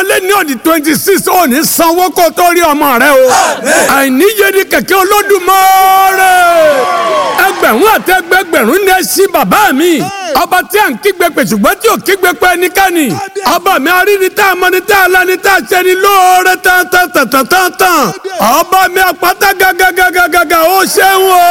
bímọlé ní ọ̀dì twenty six ò ní sanwó kó tó rí ọmọ rẹ o àìníye ni kẹ̀kẹ́ olódùmarè ẹgbẹ̀rún àti ẹgbẹ̀gbẹ̀rún ní ẹṣin bàbá mi ọba tí à ń kígbe pè ṣùgbọ́n tí ò kígbe pé ẹnikẹ́ni ọba mi aríni tá a mọ ni tá a lani tá a ṣe ni lóore tán tán tán tán tán tán ọba mi àpáta gàgàgàgàgà ó ṣeun o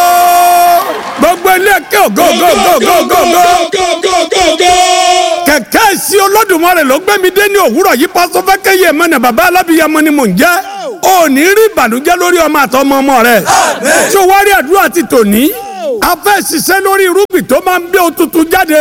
gbogbo ilé kí o go go go go go go kẹ̀kẹ́ sí olódùmarè ló gbé mi dé ní òwúrọ̀ yìí pásọ fẹ́kẹ́ yẹ mọ́nà bàbá alábìyamọ ni mò ń jẹ́ ò ní rí ìbànújẹ́ lórí ọmọ àtọmọ ọmọ rẹ̀ tí o wá rí àdúrà ti tòní a fẹ́ ṣiṣẹ́ lórí irúgbìn tó máa ń gbé òtútù jáde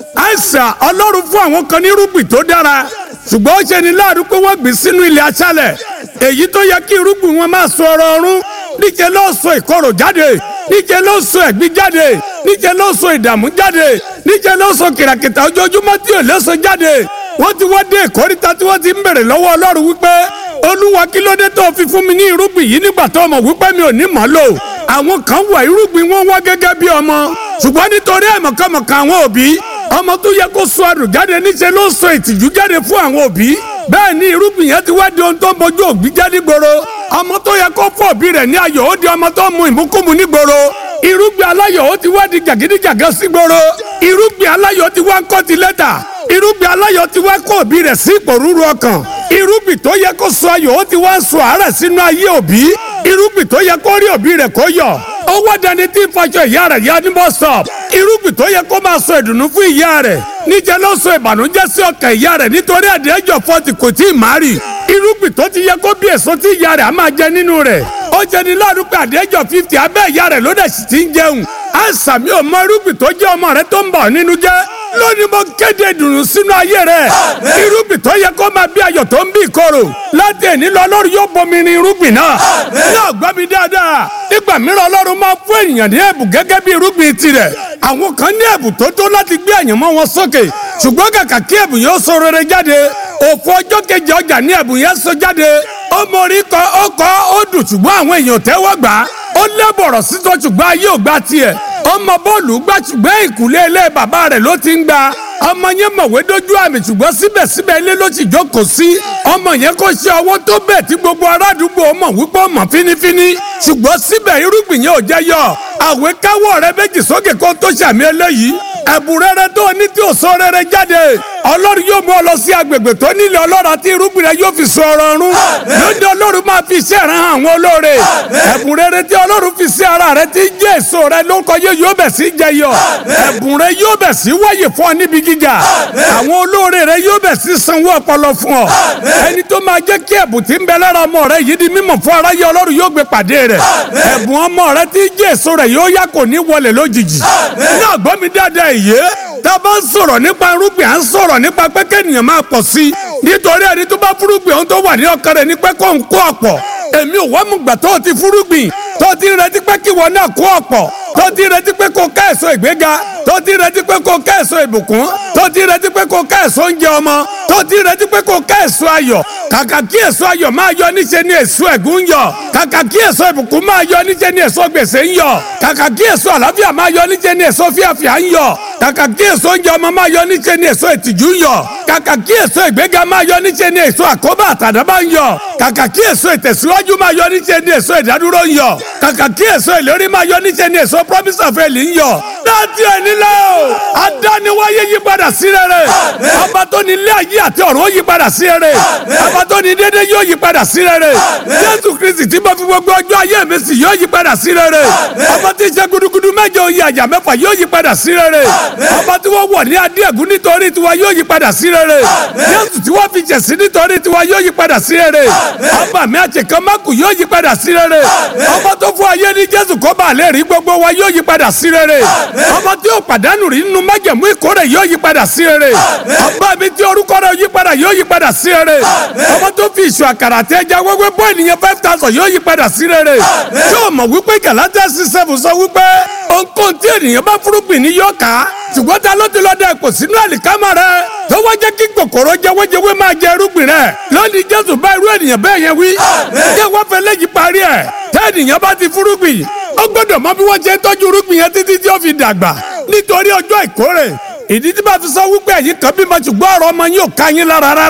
àìsàn ọlọ́run fún àwọn kan ní irúgbìn tó dára ṣùgbọ́n ó ṣe ní láàrú pé wọ́n gbìn sínú ilẹ̀ aṣálẹ̀ èyí tó yẹ kí irúgbìn wọn máa sọ ọ̀rọ̀ ọ̀run níjẹ́ ló sọ ìkorò jáde níjẹ́ ló sọ ẹ̀gbin jáde níjẹ́ ló sọ ìdààmú jáde níjẹ́ ló sọ kìràkìtà ojoojúmọ́ tí ò léso jáde wọ́n ti wá dé ìkórìtà tí wọ́n ti ń bèrè lọ́wọ́ ọlọ́run wípé olúwa kí ló dé tó fi fún mi ní irúgbìn yìí nígbà tó mọ̀ wípé mi ò ní mọ̀ lò àwọn kan wà irúgbìn wọn wá gẹ́gẹ́ bí ọmọ ṣùgbọ́n nítorí àìmọ̀kànmọ̀kà àwọn òbí ọmọ tó yẹ kó sọ àdùn jáde níṣẹ́ ló sọ ìtìjú jáde fún àwọn òbí bẹ́ẹ̀ ni irúgbìn yẹn ti wá di ohun tó ń bójú òbí jẹ́ nígboro ọmọ tó yẹ kó fún òbí rẹ̀ ní ayọ̀ ó di ọmọ tó ń mu ìmúkúmu nígboro irúgbìn aláyọ̀ ó ti wá di jàgídíjàgá sígboro irúgbìn aláyọ̀ ti wá ń kọ́ ti lẹ́tà irúgbìn aláyọ̀ ti wá kó òbí rẹ̀ sí ìpòrúru ọkàn irúgbìn tó yẹ kó sọ ayọ̀ ó ti wá ń sọ àárẹ̀ sínú ayé òbí irúgbìn tó yẹ kó rí òbí rẹ̀ kó yọ̀ ó wá dání tí ń faṣọ ìyá rẹ̀ yá ní bus stop irúgbìn tó yẹ kó máa sọ ìdùnnú fún ìyá rẹ̀ níjẹ́ ló sọ ìbànújẹ́ sí ọkàn ìyá rẹ̀ nítorí àdéhùn fọ́ọ̀tì kò tí ì má rì irúgbìn tó ti yẹ kó bí èso tí ìyá rẹ̀ á máa jẹ nínú rẹ̀ ó jẹ ní láàrú pé àdéhùn fífi abẹ́ ìyá rẹ̀ ló dẹ̀ sì ti ń jẹun àìsàn mi ò mọ irúgbìn tó jẹ́ ọmọ rẹ̀ tó ń bà nínú jẹ́ lónìí mo kéde ìdùnnú sínú ayé rẹ̀ irúgbìn tó yẹ kó máa bí ayọ̀ tó ń bí ìkorò láti ẹni lọ Ọlọ́run yóò bomi rin irúgbìn náà náà gbọ́ mi dáadáa nígbà mìíràn Ọlọ́run máa fún ènìyàn ní ẹ̀bùn gẹ́gẹ́ bí irúgbìn tirẹ̀ àwọn kan ní ẹ̀bùn tó tó láti gbé àyànmọ́ wọn sókè ṣùgbọ́n kàkà kí ẹ̀bùn yóò sọ rere jáde òfò ọjọ́ kejì ọjà ní ẹ̀bùn yẹn sọ jáde ó mórí kọ ó kọ ó dùn ṣùgbọ́n àwọn èèyàn tẹ́wọ́ gbà á ó lẹ́bọ̀rọ̀ sísọ ṣùgbọ́n ayé ò gbà tiẹ̀ ọmọ bọ́ọ̀lù gbà ṣùgbọ́n ìkùlé ilé bàbá rẹ̀ ló ti ń gba ọmọ yẹn mọ̀wé dójú àmì ṣùgbọ́n síbẹ̀síbẹ̀ ilé ló ti jókòó sí ọmọ yẹn kò ṣe ọwọ́ tó bẹ̀ tí gbogbo arádùúgbò mọ̀ wípé ó mọ̀ fínífíní ṣùgbọ́n síbẹ̀ irúgbìn yẹn ò jẹ́ yọ àwẹ̀ káwọ́ rẹ méjì sókè kó tó ṣàmì eléyìí ẹ̀bùn rere tó ní tí ò sọ rere jáde ọlọ́run yóò mú ọ lọ sí agbègbè tó nílẹ̀ ọlọ́run àti irúgbìn rẹ yóò fi sọ ọ̀rọ̀ ọ̀run lóde ọlọ́run máa fi iṣẹ́ rẹ hàn àwọn olóore ẹ̀bùn rere tí ọlọ́run fi sí ara rẹ ti jẹ́ èso rẹ lórúkọ yẹ yóò bẹ̀ sí jẹyọ ẹ̀bùn rẹ yóò bẹ̀ sí wáyè fún ọ níbi gíga àwọn olóore rẹ yóò bẹ̀ sí sanwó ọpọlọ fún ọ ẹni tó máa jẹ́ kí ẹ̀bùn tí ń bẹ lára ọmọ rẹ yìí di mímọ̀ fún aráyé ọlọ́run yóò gbé pàdé rẹ ẹ̀bùn ọmọ rẹ tí jẹ́ èso rẹ yóò yá kò ní wọlé lójijì náà gbọ́ mi dáadáa ìyé tá a bá ń sọ̀rọ̀ nípa irúgbìn à ń sọ̀rọ̀ nípa pé kéèyàn máa pọ̀ sí i nítorí ẹni tó bá fúrúgbìn ohun tó wà ní ọkàn rẹ̀ ní pé kó ń kó ọ̀pọ̀ èmi ò wá mú gbà tó ti fúrúgbìn tó ti retí pé kí wọn náà kó ọ̀pọ̀ tó ti retí pé kó ká èso ìgbéga tó ti retí pé kó ká èso ìbùkún tó ti retí pé kó ká èso oúnjẹ ọmọ tó ti retí pé kó ká èso ayọ̀ kàkà kí èso ayọ̀ máa yọ níṣẹ́ ni èso ẹ̀gún ń yọ kàkà kí èso ìbùkún máa yọ níṣẹ́ ni èso gbèsè ń yọ kàkà kí èso àlàáfíà máa yọ níṣẹ́ ni èso fíàfíà ń yọ kàkà kí èso oúnjẹ ọmọ máa yọ níṣẹ́ ni èso ìtìjú ń yọ kàkà kí èso ìgbéga máa yọ níṣẹ́ ni èso àkóbá àtàdábá ń yọ kàkà kí èso ìtẹ̀síwájú máa yọ níṣẹ́ ni èso ìdádúró ń yọ kàkà kí èso ìlérí máa yọ níṣẹ́ ni èso promise of faith ń yọ láti ẹni lọ adániwáyé yí padà sí rere ọba tó ní ilé ayé àti ọ̀run ó yí padà sí rere ọba tó ní dédé yóò yí padà sí rere jésù kristi tí mo fi gbogbo ọjọ́ ayé mi sí yóò yí padà sí rere ọba tí ṣe gudugudu mẹ́jọ oyè àjà mẹ́fà yóò yí padà sí rere ọba tí wọ́n wọ̀ ní adé ẹ̀gún nítorí tiwa yóò yí padà sí rere jésù tí wọ́n fi jẹ̀sí nítorí tiwa yóò yí padà sí rere ọba mi àṣekàn mákù yóò yí padà sí rere ọba tó fún ayé ní jésù kó bá lè rí gbogbo wa yóò yí padà sí rere ọba tí ó pàdánù rí nínú májẹ̀mú ìkórè yóò yí padà sí rere ọba mi tí orúkọ rẹ̀ yí padà yóò yí padà sí rere ọba tó fi ìṣù àkàrà àti ẹja wẹ́wẹ́ bọ́ ènìyàn five thousand yóò yí padà sí rere tí o mọ̀ wípé Gálátíà six seven sọ wípé ohunkóhun tí ènìyàn bá fúrúgbìn ní yóò ká ṣùgbọ́n ta ló ti lọ́ọ́ dẹ kò sínú àlìkámà rẹ tó wá jẹ́ kí kòkòrò jẹwéjẹwé máa jẹ irúgbìn rẹ lónìí Jésù bá irú ènìyàn bẹ́ẹ̀ yẹn wí jẹ́ wọ́n fẹ́ lẹ́yìn parí ẹ̀ tẹ́ ènìyàn bá ti fúrúgbìn ó gbọ́dọ̀ mọ bí wọ́n ṣe ń tọ́jú irúgbìn yẹn títí tí ó fi dàgbà nítorí ọjọ́ ìkórè ìdí tí bá fi sọ wípé ẹ̀yin kan bímọ ṣùgbọ́n ọ̀rọ̀ ọmọ yín ò ká yín lára rárá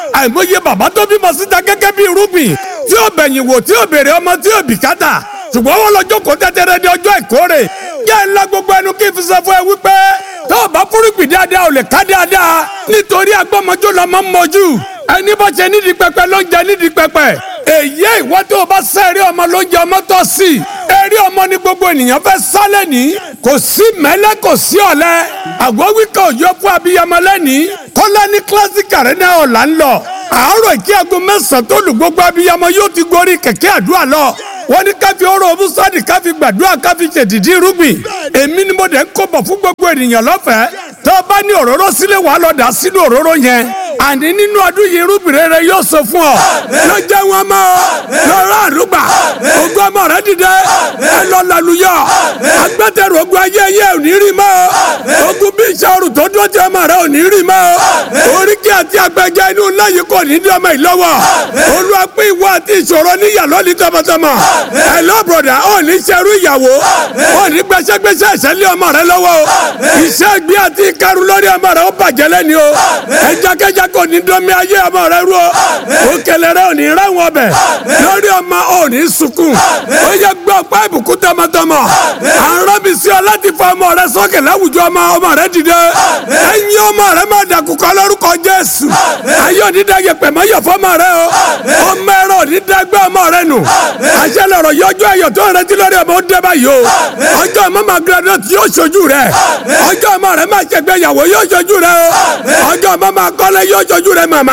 àìmọye bàbá tó bímọ síta gẹ́gẹ́ bí irúgbìn tí ó bẹ̀yìn wò tí ó béèrè ọmọ tí ó bìkátà ṣùgbọ́n wọn lọ jókòó tẹ́tẹ́rẹ́ di ọjọ́ ìkórè yẹ́ ńlá gbogbo ẹnu kí n fi sọ fún ẹ wípé tó o bá fúrúgbìn dáadáa ò lè ká dáadáa nítorí agbọ́mọjó la máa ń mọjú ẹni bá ṣe nídìí pẹpẹ ló ń jẹ nídìí pẹpẹ èyí ìwọ tó o bá sẹ́ẹ̀rí ọmọ ló ń jẹ ọmọ tó sí eré ọmọ ní gbogbo ènìyàn fẹ́ sálẹ̀ ní kò sí mẹ́lẹ́ kò sí ọ̀lẹ àgbọ̀wíkà òjò fún abiyamọ lẹ́nìí kọ́lá ní kílásìkì arena ọ̀la ń lọ àárọ̀ ìkí aago mẹ́sàn-án tó lù gbogbo abiyamọ yóò ti gorí kẹ̀kẹ́ àdúrà lọ wọ́n ní káfí ọ̀rọ̀ ọ̀bùsọ̀dì káfí gbàdúrà káfí ṣèdìdí irúgbìn èmi ni mo dẹ̀ ń kó bọ̀ fún gbogbo ènìyàn lọ́fẹ̀ẹ́ tó o bá ní òróró sílẹ̀ wàá lọ dà sínú òróró yẹn àní nínú ọdún yìí irúgbìn rere yóò sọ fún ọ lọ jẹ́ wọn mọ́ lọ́rọ́ àdúgbà ogún ọmọ rẹ dìde ẹ lọ lálùyọ agbẹ́tẹ̀rù ogun ayé ayé ò ní rí mọ́ ogun bí ìṣòro tó dúró tí ọmọ rẹ ò ní rí mọ́ oríkì àti agbẹjẹ inú ńlá yìí kò ní dí ọmọ yìí lọ́wọ́ olúwa pé ìwọ àti ìṣòro níyà lọ́ọ̀lì tọmọtọmọ ẹ lọ bọ̀dà ò ní ṣerú ìyàwó ò ní gbẹṣẹgbẹṣẹ ìṣẹ̀lẹ̀ ọmọ rẹ lọ́wọ́ o iṣẹ́ gbé àti ìkarun lórí ọmọ rẹ ó bàjẹ́ lẹ́ni o ẹjakẹja kò ní dọ́mi ayé ọmọ rẹ rú o òkèlè rẹ ò ní ráwọn ọbẹ̀ lórí ọmọ ò ní sunkún ó yẹ gbọ́ ọ̀pá ìbùkún tọmọtọmọ à ń rọ́bì sí ọ láti fa ọmọ rẹ sókè láwùjọ ọmọ ọmọ rẹ dìde ẹ̀yin ọmọ rẹ má dàkúkọ lórúkọ Jésù ayé òdìdá yẹpẹ̀ mọ́ yẹ fọmọ rẹ o ọmọ ẹ̀rọ òdìdá gbé ọmọ rẹ nù àṣẹ lọ̀rọ̀ yọjú ẹ̀yọ̀ tó ń retí lórí ọmọ ó dé báyìí o ọjọ́ ọmọ máa graduate yóò ṣojú rẹ ọjọ́ ọmọ rẹ máa ṣègbéyàwó yóò ṣojú rẹ o ọjọ́ ọmọ máa kọ́lé yóò ṣojú rẹ màmá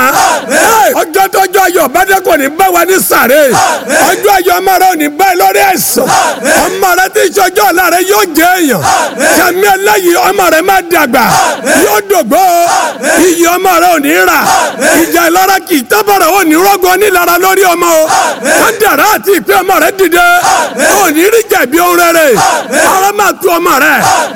ọjọ́ tọ́jọ́ ayọ̀ bàdé kò ní bá wa ní sàré ọjọ́ ayọ̀ ọmọ rẹ ò ní bá ẹ lórí ẹ̀sán ọmọ rẹ tí ìṣọjọ́ ọ̀la rẹ yóò jẹ èèyàn sàmì ẹlẹ́yìí ọmọ rẹ máa dàgbà yóò dògbò iyì ọmọ rẹ ò ní rà ìjà ìlara kì í tábàrà ò ní rọ́gọ́ nílara lórí ọmọ o kádàrá àti ìpè ọmọ rẹ dìde ò ní rí jẹ̀bi ohun rere ara máa tu ọmọ rẹ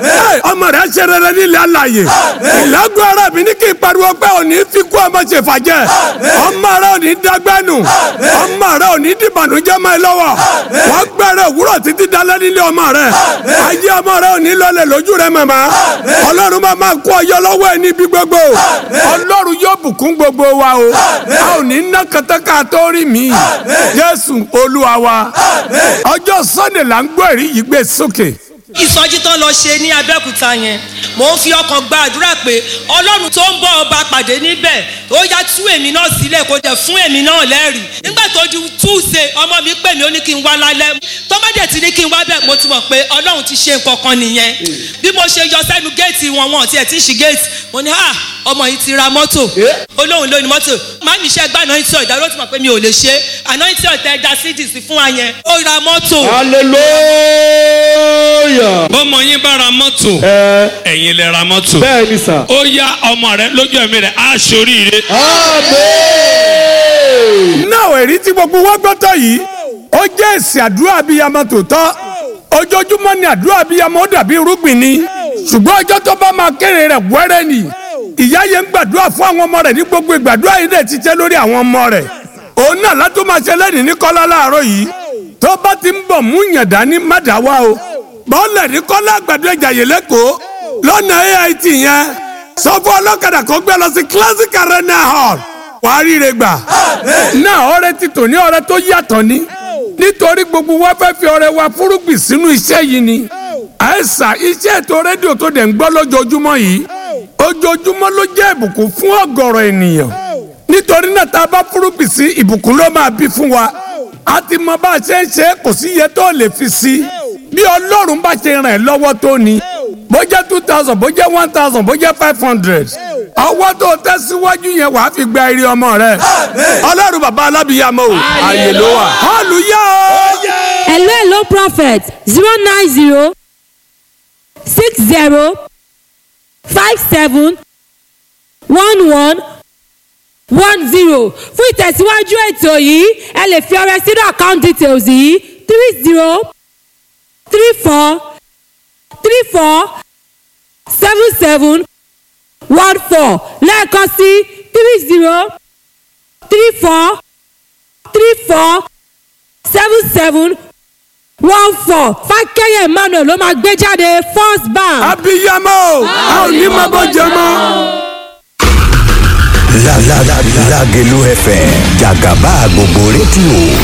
ọmọ rẹ ṣe rere nílẹ̀ alàyè ìlágùn ara mi ní kí n pariwo pé ò ní fi kú ọmọ ṣe fàjẹ́ ọmọ rẹ ò ní dágbẹ́nu ọmọ rẹ ò ní dìbànújẹ́ mọ́ ẹ lọ́wọ́ wọ́n gbẹ̀rẹ̀ òwúrọ̀ títí dalẹ́ nílé ọmọ rẹ ayé ọmọ rẹ ò ní lọlẹ̀ lójú rẹ màmá ọlọ́run máa máa kó ọyọ lọ́wọ́ ẹ níbi gbogbo ọlọ́run yóò bùkún gbogbo wa o a ò ní ná kẹtẹ́ka tó rí mi jésù olúwa wa ọjọ́ sunday là ń gbọ́ èrí yìí gbé sókè ìsọjí tó lọ ṣe ní abẹ́òkúta yẹn mò ń fi ọkàn gba àdúrà pé ọlọ́run tó ń bọ́ ọba pàdé níbẹ̀ ó yá tú èmi náà sílẹ̀ kó jẹ́ fún èmi náà lẹ́rìí nígbà tó di túùsẹ̀ ọmọ mi pè mí ó ní kí n wá lálẹ́ tó bá dẹ̀ ti ní kí n wá bẹ̀ mo ti mọ̀ pé ọlọ́run ti ṣe nǹkan kan nìyẹn bí mo ṣe yọ sẹ́nu géètì wọn wọn tiẹ̀ ti ṣí géètì mo ní ah ọmọ yìí ti ra mọ́tò olóhùn lónìí mọ́tò má mi ṣe gbá anointing oil ìdáró ti mọ̀ pé mi ò lè ṣe anointing oil tẹ ẹja cds fún wa yẹn ó ra mọ́tò. hallelujah. bọ́mọ yín bá ra mọ́tò ẹ ẹ̀yin lè ra mọ́tò bẹ́ẹ̀ ni sà. ó yá ọmọ rẹ lójú ẹ̀mí rẹ̀ á ṣoríire. amen. náà èrí tí gbogbo wa gbọ́tọ̀ yìí ó jẹ́ èsì àdúrà abiyamọ tòótọ́ ojoojúmọ́ ni àdúrà abiyamọ ó dàbí irúgbìn ni ṣùgbọ́n ọjọ́ tó bá máa kéré rẹ̀ wẹ́rẹ́ ni ìyá yẹn ń gbàdúrà fún àwọn ọmọ rẹ̀ ní gbogbo ìgbàdúrà yìí dẹ̀ ti tẹ́ lórí àwọn ọmọ rẹ̀ òun náà látó máa ṣe lẹ́nìí ní kọ́lá láàárọ̀ yìí tó bá ti ń bọ̀ mú yàn dání má dá wá o bọ́ọ̀lẹ̀ ní kọ́lá àgbàdo ìjàyè lẹ́kọ̀ọ́ lọ́nà AIT yẹn sọ fún ọlọ́kadà kó gbé lọ sí classic arena hall wàá ríire gbà náà ọrẹ ti tò ní ọrẹ tó yàtọ̀ ni nítorí gbogbo wa fẹ́ fi ọrẹ wa fúrúgbìn sínú iṣẹ́ yìí ni àìsà iṣẹ́ ètò rédíò tó dẹ̀ ń gbọ́ lójoojúmọ́ yìí ojoojúmọ́ ló jẹ́ ìbùkún fún ọ̀gọ̀rọ̀ ènìyàn nítorí náà tá a bá fúrúgbìn sí ìbùkún ló máa bí fún wa a ti mọ bá a ṣe ń ṣe kò sí iye tó lè fi sí bí ọlọ́run bá ṣe ràn ẹ́ lọ́wọ́ tó ni bó jẹ́ two thousand bó jẹ́ one thousand bó jẹ́ five hundred ọwọ́ tó tẹ́ síwájú yẹn wàá fi gba eré ọmọ rẹ ọlọ́run bàbá alábìyàmọ́ o àyè ló wà hallelujah o. hello hello prophet zero nine zero six zero five seven one one one zero fún ìtẹ̀síwájú ètò yìí ẹ lè fi ọrẹ sínú account details yìí three zero three four three four seven seven one four lẹ́ẹ̀kan sí three zero three four three four seven seven one four fákẹ́yẹ̀ emmanuel ló máa gbé jáde first bank. abiyamọ o a ò ní máa bọ́ jẹ mọ́. Lágelú FM jàgàbá gbogbo rédíò